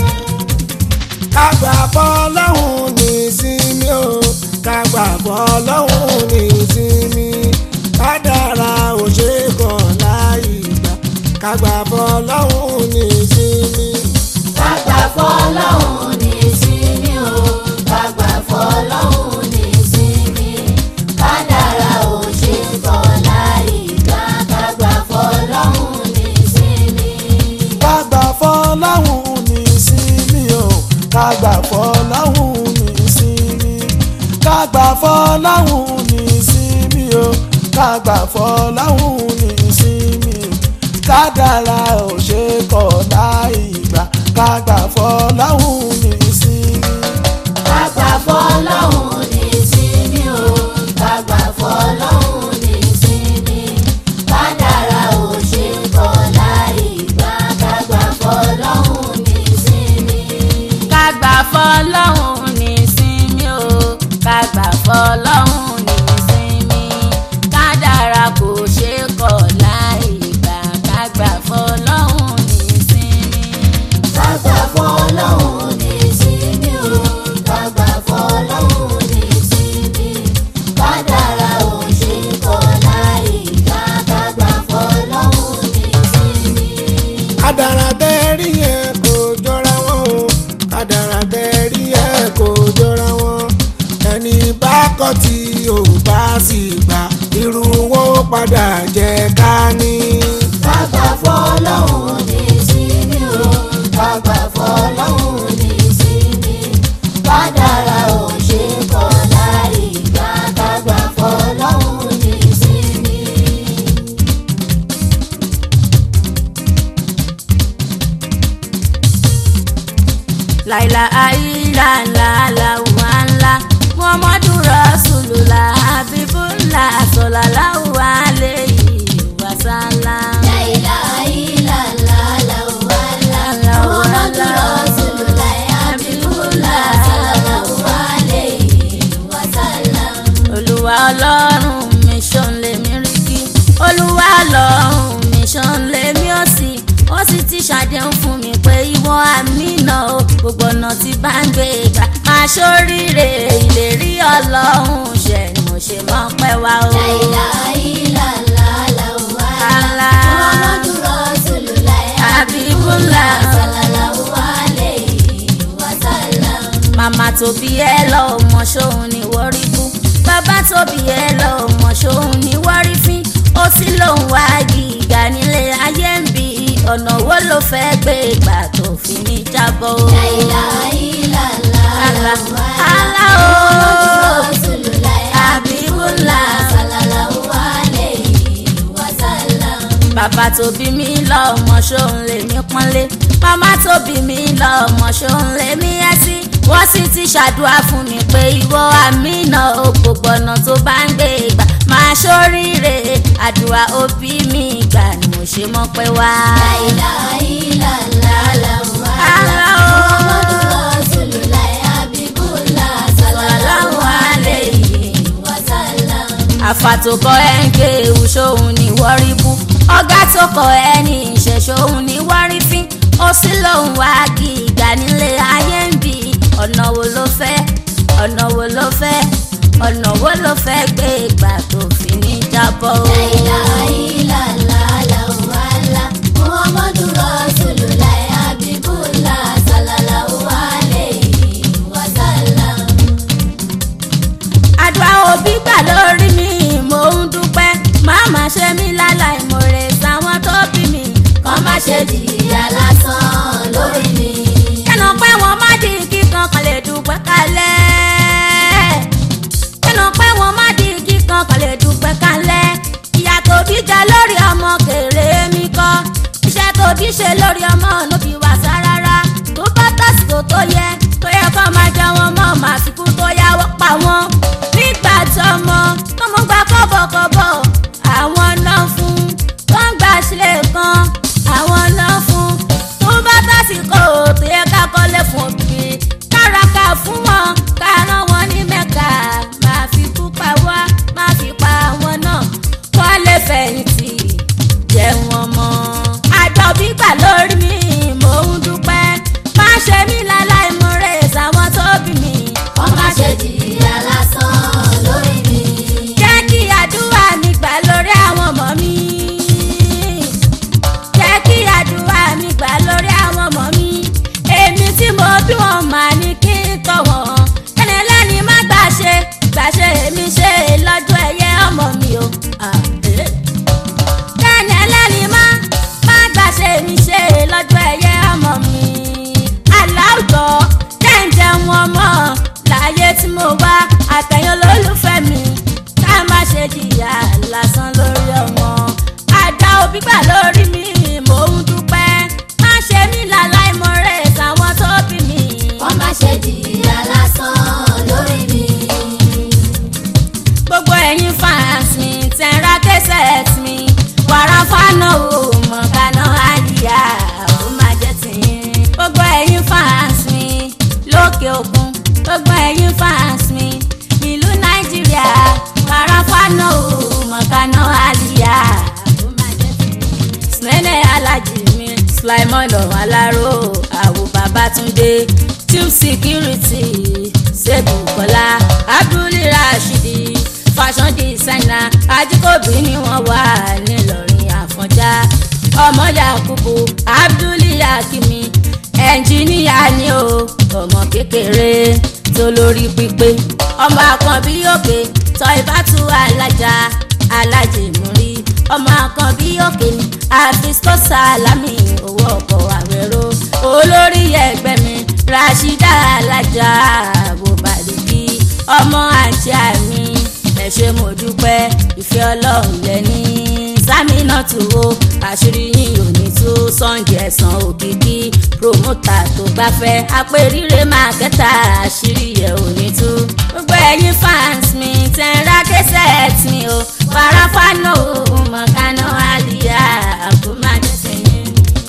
kágbà bọ́ lọ́hùn ní ìsinmi o kágbà bọ́ lọ́hùn ní ìsinmi kádàrá ò ṣe é kàn láì gbà kágbà bọ́ lọ́hùn ní ìsinmi. Kágbà fọlọ́hún ní ìsinmi o, kágbà fọlọ́hún ní ìsinmi. Kádàrá ò ṣe kọ̀ láì gbà, kágbà fọlọ́hún ní ìsinmi. kágbà fọláhùn ní ìsinmi o kágbà fọláhùn ní ìsinmi kágbà fọláhùn ní ìsinmi o kágbà fọláhùn ní ìsinmi kádàrá ò ṣe kọ̀ láì gbà kágbà fọláhùn ní ìsinmi. Kàgbà fọlọ́hún ní ìsinmi o, kàgbà fọlọ́hún ní ìsinmi. Kádàrá ò ṣe kọ̀ láì gbà, kàgbà fọlọ́hún ní ìsinmi. kágbà fọlọ́hún ní ìsinmi o kágbà fọlọ́hún ní ìsinmi kádàrá kò ṣe kọ̀ láì gbà kágbà fọlọ́hún ní ìsinmi. Kàgbà fọlọ́hún ní ìsinmi o, kàgbà fọlọ́hún ní ìsinmi. Kádàrá ò ṣe kọ̀ láì gbà, kàgbà fọlọ́hún ní ìsinmi. kádàrá tẹ́rí yẹn kò jọra wọn o kádàrá tẹ́rí yẹn kò jọra wọn ẹni bá kọ̀ tí ò bá sì gbà irú wọn ó padà jẹ ká ní. Kàgbà fọlọ́hún ní ìsinmi o, kàgbà fọlọ́hún ní ìsinmi. Kádàrá ò ṣe kọ̀ láì gbà, kàgbà fọlọ́hún ní ìsinmi. láìla àìlà ńlá làwùwà ńlá muhammadu rasulullah habibullah sallallahu alayhi wa sallam. La ilaha illallah, Allahu Allah. Muhammadu Rasulullah, Habibullah, sallallahu alayhi wa sallam. olúwa ọlọ́run mi ṣan lèmi rí kí olúwa ọlọ́run mi ṣan lèmi ó sì ó sì ti ṣàdéhùn fún mi pé ìwọ àmínà o gbogbo ọ̀nà tí bá ń gbé gbà máa ṣoríire ìlérí ọlọ́run ṣe ni mo ṣe mọ́ pẹ́ wá o. La ilaha illallah, Allahu Allah. Allah. Muhammadu Rasulullah, Habibullah. sallallahu alayhi wa sallam. màmá tó bí ẹ lọ ọmọ ṣóun ni wọ́n rí bú bàbá tó bí ẹ lọ ọmọ ṣóun ni wọ́n rí fín ó sì lòun wá gíga nílé ayé ń bí ọ̀nà wo ló fẹ́ gbé ìgbà tó fi ní jábọ́ o. La ilaha illallah, Allah. Allahu Allah o. Muhammadu Rasulullah, Habibullah. sallallahu alayhi wa sallam. bàbá tó bí mi lọ́mọ ṣóun lèmi pọ́nlé màmá tó bí mi lọ́mọ ṣóun lèmi ẹ́ sí wọ́n sì ti ṣàdúrà fún mi pé ìwọ àmínà o gbogbo ọ̀nà tó bá ń gbé gbà máa ṣoríire àdúrà òbí mi gbà ni mo ṣe mọ́ pé wá. La ilaha illallah, Allahu Allah o. Muhammadu Rasulullah, Habibullah, sallallahu alayhi wa sallam. àfà tó kọ ẹ́ ń ké ewu ṣóun ní wọ́rí bú ọ̀gá tó kọ ẹ́ ní ìṣẹ̀ ṣóun ní wọ́rí fín ó sì lóun wá gíga nílé ayé ń bì ọ̀nà wo ló fẹ́ ọ̀nà wo ló fẹ́ ọ̀nà wo ló fẹ́ gbé ìgbà tó fi ní jábọ́ o. La ilaha illallah, Allahu Allah. Muhammadu Rasulullah, Habibullah, sallallahu alayhi wa sallam. àdúrà òbí gbà lórí mi mò ń dúpẹ́ má má ṣe mí láláì mòrè sáwọn tó bí mi Kọ́ má ṣe jìyà lásán lórí mi. kẹ́nà pé wọ́n má di kíkan kan lè dúpẹ́ kalẹ̀ kẹ́nà pé wọ́n má di kíkan kan lè dúpẹ́ kalẹ̀ ìyá tó bí jẹ lórí ọmọ sulaimon lọ́wọ́ aláró àwò babatunde tube security ṣèbù kọ́lá abdul rashidi fashion designer ajíkòbí ni wọ́n wà nílọrin àfọ̀njá ọmọ yakubu abdul yakimi ẹnjìníà ni o ọmọ kékeré tó lórí pípé ọmọ àkànbí òkè tọ́ ìbátú alájà alájèmúrí ọmọ àkànbí òkè ni àfisco salami owó ọkọ̀ àwẹ̀rọ olórí ẹgbẹ́ mi rashida alájà bòbálùkì ọmọ àti àmì ẹ ṣé mo dúpẹ́ ìfẹ́ ọlọ́run lẹ́ni sámínà tù ó àṣírí yín ò ní tú sọ́ǹgì ẹ̀sán òkìkí promota tó gbafẹ́ apẹ̀rire mákẹ́tà àṣírí ẹ̀ ò ní tú. gbogbo ẹ̀yin fans mi tẹ̀ ń ra kẹsẹ̀t mi o farafano mọ̀kánná àlìyá àkómájẹsẹ̀yìn.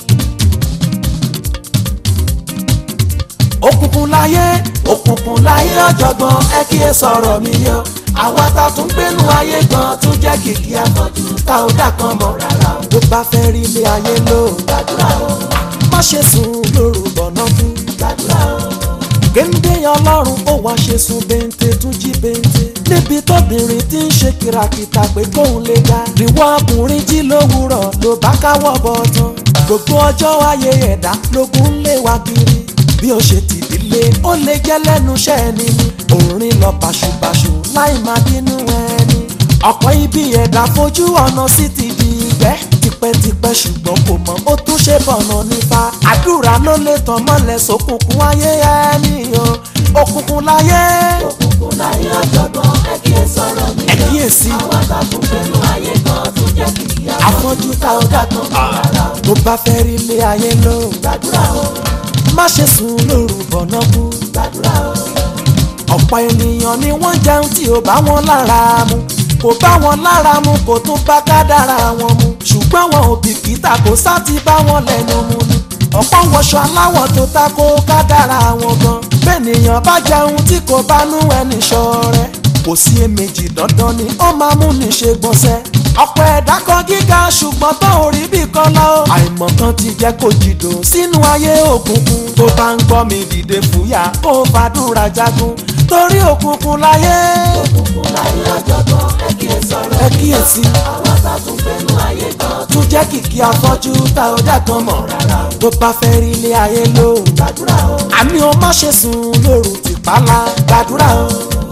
òkùnkùn láyé òkùnkùn láyé ọ̀jọ̀gbọ́n ẹ kí ẹ sọ̀rọ̀ mi yọ àwa ta tún gbénu ayé gan tún jẹ́ kìkì àfọ̀jù tá ò dà kan mọ́ rárá o. bó bá fẹ́ rí ilé ayé lò gbàdúrà o má ṣe sùn lóru bọ̀nà kú gbàdúrà o. géńdé ọlọ́run ó wá ṣe sùn bẹ́ńtẹ́ tún jí bẹ́ńtẹ́ níbi tóbìnrin tí ń ṣe kìràkìtà pé kóun lè ga níwọ ọkùnrin jí lówùúrọ̀ ló bá káwọ́ bọ̀ tán gbogbo ọjọ́ ayé ẹ̀dá lógún lé wa kiri bí ó ṣe tìdílé ó lè jẹ́ lẹ́nu iṣẹ́ ẹni ni òrin lọ báṣubàṣu láì máa bínú ẹni ọ̀pọ̀ ibi ẹ̀dá fojú ọ̀nà sí ti di ìgbẹ́ tipẹ́tipẹ́ ṣùgbọ́n kò mọ̀ ó tún ṣe bọ̀nà nípa àdúrà ló lè tàn mọ́lẹ̀ sókùnkùn ayé ẹni o òkùnkùn láyé. òkùnkùn láyé ọ̀jọ̀gbọ́n ẹ kí ẹ sọ̀rọ̀ mi lọ. ẹ kíyèsí. àwọn àtàkùn pẹ̀lú ayé kan tún jẹ́ kìkì àwọn. àfọ́jú tá ó dà tán rárá. tó bá fẹ́ rí ilé ayé lò gbàdúrà o má ṣe sùn lóru bọ̀nà kú gbàdúrà o. ọ̀pọ̀ ènìyàn ni wọ́n jẹun tí ò bá wọn lára mu kò bá wọn lára mu kò tún bá kádàrá wọn mu ṣùgbọ́n wọn ò bìkítà kò sá ti bá wọn lẹ́nu mu ni ọ̀pọ̀ wọṣọ aláwọ̀ tó ta kó kádàrá wọn gan bẹ́ẹ̀nìyàn bá jẹun tí kò bá nú ẹni ṣọ̀rẹ́ kò sí èméjì dandan ni ó máa mú ní ṣe gbọ̀nsẹ̀ ọ̀pọ̀ ẹ̀dá kan gíga ṣùgbọ́n tó ò rí bí kan lọ. àìmọ̀ kan ti jẹ́ kó jìdò sínú ayé òkùnkùn. tó bá ń gbọ́ mi dìde fúyà kó fàdúrà jagun torí òkùnkùn láyé. òkùnkùn láyé ọ̀jọ̀gbọ́n ẹ kíyè sọ̀rọ̀ ẹ kíyèsí. àwọn tá a tún fẹ́nu ayé kan. tún jẹ́ kìkì afọ́jú tá ò dá kan mọ̀ rárá. tó bá fẹ́ rí ilé ayé lò gbàdúrà o. àmì o má ṣe sùn lóru tìpálá gbàdúrà o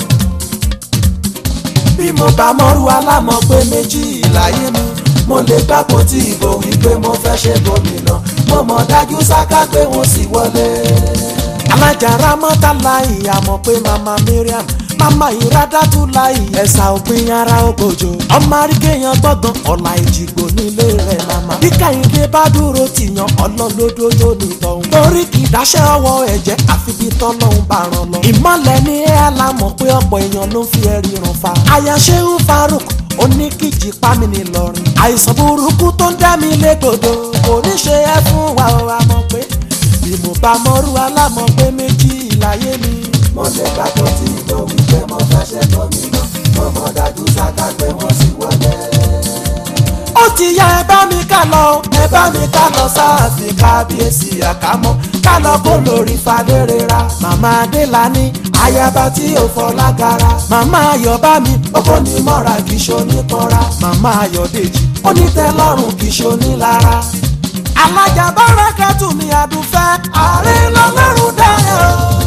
bí mo bá mọ́rú alámọ̀ pé méjì láyé mi mo lè gbàgbọ́ tí ìbò wípé mo fẹ́ ṣe gómìnà mo mọ̀ dájú sáká pé wọ́n sì wọlé. alájàrá mọ́tàlá ìyàmọ̀ pé mama Mariam mama ìrádàtú láì ẹ̀sà òpin ara ògbójò ọmọ arígéyan gbọ̀ngàn ọ̀la ìjìgbò nílé rẹ̀ mama. bí kẹ́hìndé bá dúró tìyàn ọlọ́lódódó nìtọ̀hún. torí kì í dáṣẹ́ ọwọ́ ẹ̀jẹ̀ àfi bí tọ́lọ́hún bá ràn lọ. ìmọ̀lẹ̀ ní ẹ̀ alámọ̀ pé ọ̀pọ̀ èèyàn ló ń fi ẹ̀rí ràn fa. àyàṣẹ́hù Faruk oníkìjì pámi nìlọrin. àìsàn burúkú tó ń dá mi légbodò kò ní ṣe é fún wa ọ àmọ́ pé bí mo bá mọ́rú alámọ̀ pé méjì láyé mi. mo lè gbàgbọ́ tí ìbò wípé mo fẹ́ ṣe gómìnà mo mọ̀ dájú sáká pé wọ́n sì wọlé. ó ti yá ẹ bá mi ká lọ ẹ bá mi ká lọ sáàfin kábíyèsí àkámọ́ ká lọ kó lórí fadérera màmá adélani ayaba tí ò fọlágara màmá ayọ̀bá mi ọkọ ní mọ́ra kì í ṣoníkanra màmá ayọ̀dèjì ó ní tẹ́lọ́rùn kì í ṣonílara alájà bárakàtù mi àdùfẹ́ ààrẹ lọ́lọ́run dáyà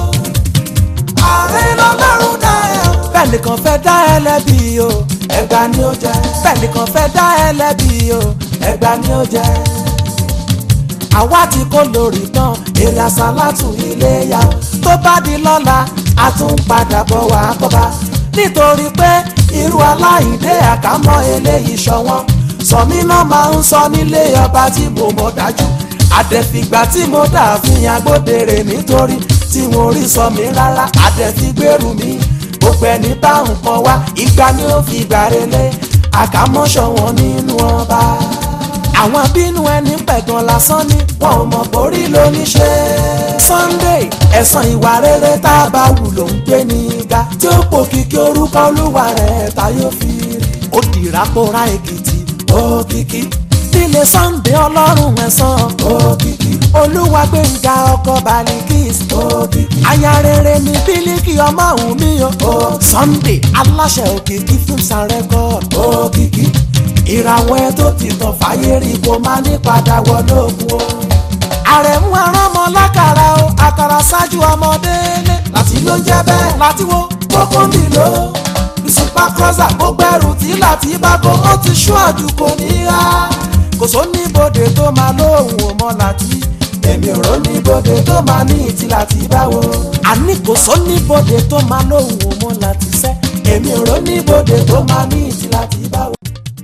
ààrẹ lọ́lọ́run dáyà. bẹ́ẹ̀ nìkan fẹ́ dá ẹ lẹ́bi o ẹgbà ni ó jẹ́ bẹ́ẹ̀ nìkan fẹ́ dá ẹ lẹ́bi o ẹgbà ni ó jẹ́. àwa ti kó lórí tán èrè àsálàtù iléyà tó bá di lọ́la a tún padà bọ̀ wá kọ́ba nítorí pé irú aláìdé àkámọ́ eléyìí ṣọwọ́n sọmí náà máa ń sọ nílé ọba tí mo mọ̀ dájú àdẹ̀fìgbà tí mo dà fún agbódèrè nítorí tí wọn rí sọ mí rárá àdẹ̀fìgbèrú mi gbogbo ẹni bá nǹkan wá ìgbà ni ó fi gbà relé àkámọ́ṣọ wọn nínú ọba àwọn bínú ẹni pẹ̀gàn lásán ni wọn ò mọ̀ borí lóníṣe. Sunday ẹ̀san ìwà rere tá a bá wù ló ń gbé ní ga tí ó pò kíkí orúkọ olúwa rẹ̀ ta yóò fi rí. ó dìrà pòórá èkìtì òkìkí nílé sunday ọlọ́run ẹ̀sán òkìkí olúwa gbẹ̀ngà ọkọ̀ balikis òkìkí aya rere ní bílíkì ọmọ òun mi o sunday aláṣẹ òkìkí films and record òkìkí ìràwọ̀ ẹ tó ti tàn fàyè rí kó má ní padà wọlé òkun o àrẹ̀mú ẹran ọmọ lákàrà o àkàrà ṣáájú ọmọdé lé láti ló ń jẹ́ bẹ́ẹ̀ láti wo kókó mi lò ó ìsìnpá kọ́sà gbogbo ẹrù tí láti bá kó ó ti ṣú àdúgbò níhà kò só níbodè tó máa lóhùn ọmọ láti èmi ò rò níbodè tó máa ní ìtì láti báwo. àní kò só níbodè tó máa lóhùn ọmọ láti sẹ́ èmi ò rò níbodè tó máa ní ìtì láti báwo.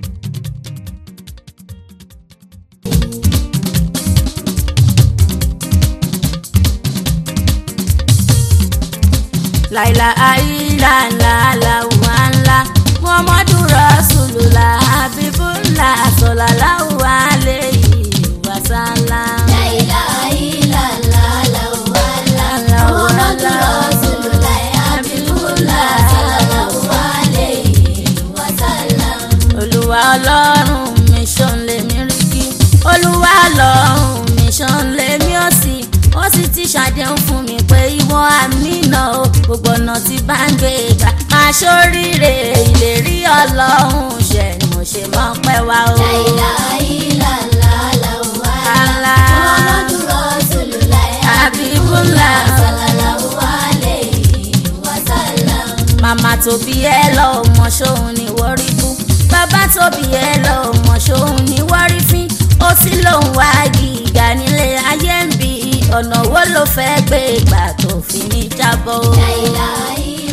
láìla àìlà ńlá làwùwà ńlá muhammadu rasulullah habibullah sallallahu alayhi wa sallam. La ilaha illallah, Allahu Allah. Muhammadu Rasulullah, Habibullah, sallallahu alayhi wa sallam. olúwa ọlọ́run mi ṣan lèmi rí kí olúwa ọlọ́run mi ṣan lèmi ó sì ó sì ti ṣàdéhùn fún mi pé ìwọ àmínà o gbogbo ọ̀nà tí bá ń gbé gbà máa ṣoríire ìlérí ọlọ́run ṣẹ ni mo ṣe mọ́ pẹ́ wá o. La ilaha illallah, Allahu Allah. Muhammadu Rasulullah, Habibullah. sallallahu alayhi wa sallam. màmá tó bí ẹ lọ mọ ṣóun ní wọ́rí fún bàbá tó bí ẹ lọ mọ ṣóun ní wọ́rí fín ó sì lòun wá gíga nílé ayé ń bí ọ̀nà wo ló fẹ́ gbé ìgbà tó fi ní jábọ́. La ilaha